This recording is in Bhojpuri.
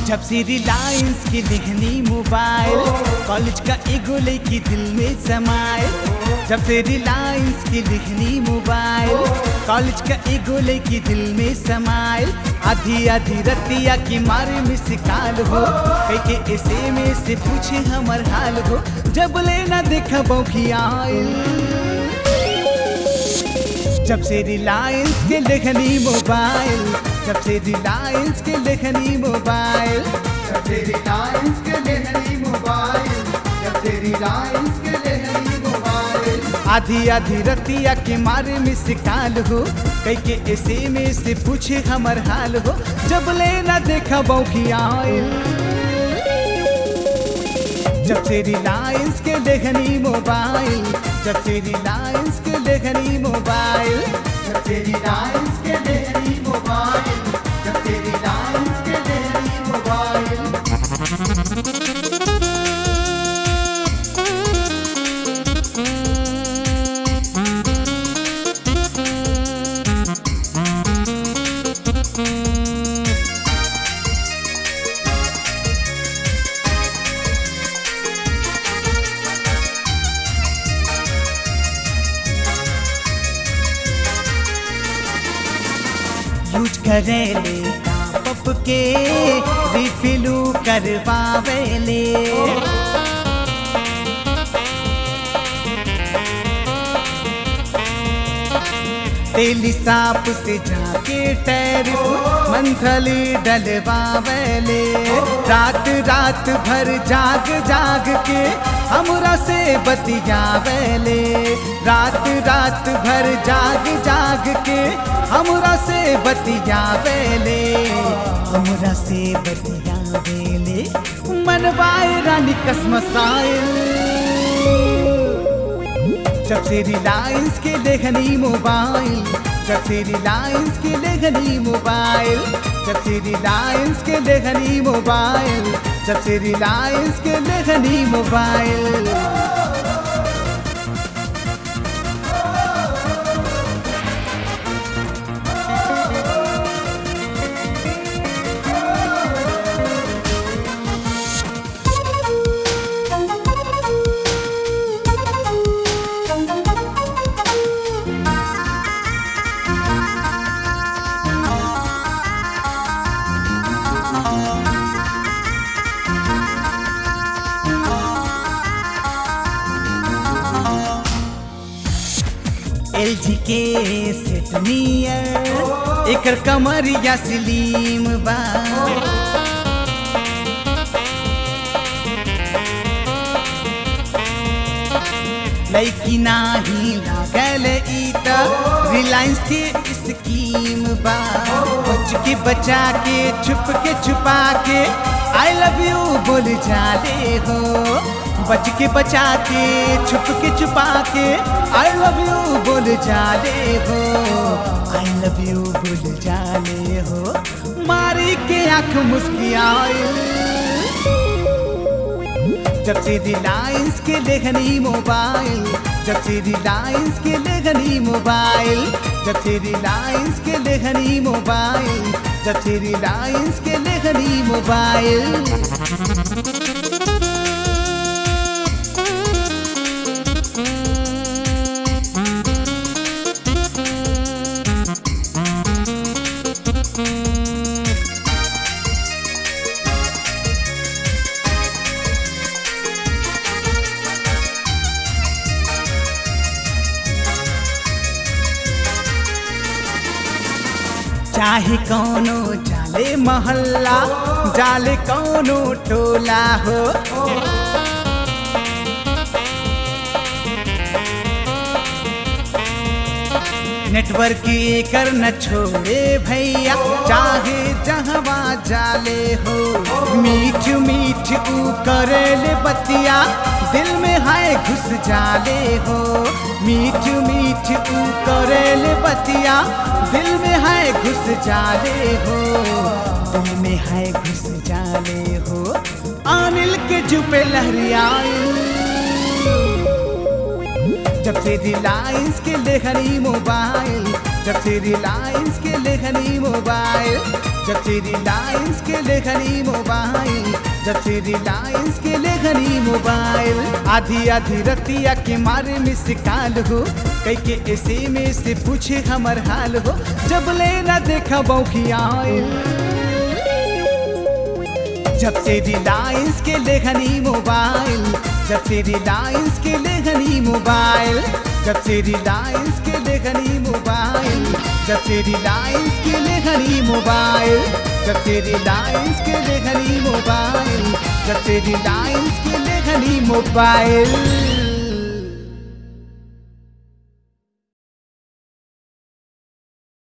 जब से रिलायंस के देखनी मोबाइल कॉलेज का एगो लेके दिल में समाए जब से रिलायंस के देखनी मोबाइल कॉलेज का एगो लेके दिल में समाइल आधी आधी रतिया की मारे में सिकाल हो कई के ऐसे में से पूछे हमर हाल हो जब लेना देखा बौखी आइल जब से रिलायंस के लेखनी मोबाइल जब से रिलायंस के लेखनी मोबाइल जब से रिलायंस के लेहरी मोबाइल जब से रिलायंस के लेहरी मोबाइल आधी आधी रतिया के मारे में सिकाल हो कई के ऐसे में से पूछे हमर हाल हो जब लेना देखा बौखी आइल जब से रिलायंस के लेखनी मोबाइल जब से रिलायंस के लेखनी मोबाइल जब से रिलायंस के लेहरी मोबाइल जब से रिलायंस के लेहरी मोबाइल यूज करे ले पप के रिफिलू करवावे ले तेली सांप से जाके टैरिफ मंथली डलवावे ले रात रात भर जाग जाग के हमरा से बतियावे ले रात रात भर जाग जाग के हमरा से बतियावे ले हमरा से बतियावे ले मनवाए रानी कसमसाइल जब से रिलायंस के लेखनी मोबाइल जब से रिलायंस के लेखनी मोबाइल जब से रिलायंस के लेखनी मोबाइल जब से रिलायंस के लेखनी मोबाइल एल जी के सेट नियर एकर कमरिया सलीम बा लैकी नाही लागल ई त रिलायंस के स्कीम बा बच के बचा के छुप के छुपा के आई लव यू बोल जाले हो बच के बचा के छुप के छुपा के आई लव यू बोल जाले हो आई लव यू बोल जाले हो मारी के आंख मुस्कियाए जब से रिलायंस के लेखनी मोबाइल जब से रिलायंस के लेखनी मोबाइल जब से रिलायंस के लेखनी मोबाइल जब से रिलायंस के लेखनी मोबाइल चाहे कौनो जाले मोहल्ला जाले कौनो टोला हो नेटवर्क कर न छोड़े भैया चाहे जहवा जाले हो मीठ मीठ ऊ करेले बतिया दिल में हाय घुस जाले हो मीठ मीठ ऊ करेले बतिया दिल में हाय घुस जाले हो दिल में हाय घुस जाले हो अनिल के जुबे लहरियाए जब से रिलायंस के लेखनी मोबाइल जब से रिलायंस के लेखनी मोबाइल जब से रिलायंस के लेखनी मोबाइल जब से रिलायंस के लेखनी मोबाइल आधी आधी रतिया के मारे में सिकाल हो कई के ऐसे में से पूछे हमर हाल हो जब लेना देखा बौखियाइल जब से रिलायंस के लेखनी मोबाइल जब से रिलायंस के लेखनी मोबाइल जब से रिलायंस के लेखनी मोबाइल जब से रिलायंस के लेखनी मोबाइल जब से रिलायंस के लेखनी मोबाइल जब से रिलायंस के लेखनी मोबाइल